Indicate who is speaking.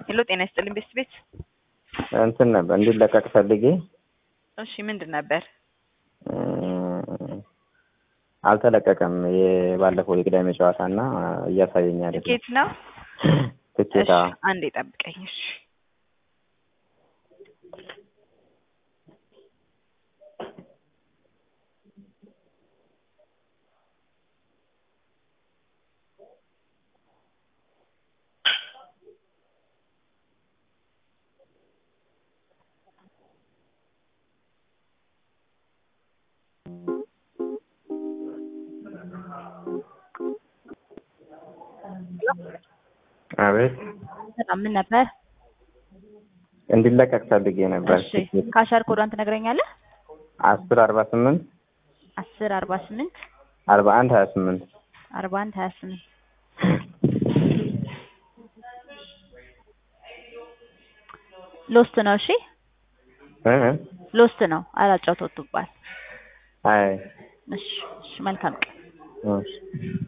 Speaker 1: ሄሎ ጤና ይስጥልኝ ቤስት ቤት።
Speaker 2: እንትን ነበር እንዲለቀቅ ፈልጌ
Speaker 1: እሺ ምንድን ነበር?
Speaker 2: አልተለቀቀም። የባለፈው የቅዳሜ ጨዋታ እና እያሳየኝ አይደለም።
Speaker 1: ትኬት ነው።
Speaker 2: ትኬታ
Speaker 1: እሺ አንዴ ጠብቀኝ። እሺ
Speaker 2: አቤት
Speaker 1: በጣም ምን ነበር?
Speaker 2: እንዲለቀቅ ፈልጌ ነበር።
Speaker 1: እሺ ካሻር ኮዷን ትነግረኛለህ?
Speaker 2: አስር አርባ ስምንት
Speaker 1: አስር አርባ ስምንት
Speaker 2: አርባ አንድ ሀያ ስምንት
Speaker 1: አርባ አንድ ሀያ ስምንት ሎስት ነው። እሺ
Speaker 2: እ
Speaker 1: ሎስት ነው። አላጫውተውትባል።
Speaker 2: አይ
Speaker 1: እሺ እሺ መልካም ቀን።
Speaker 2: እሺ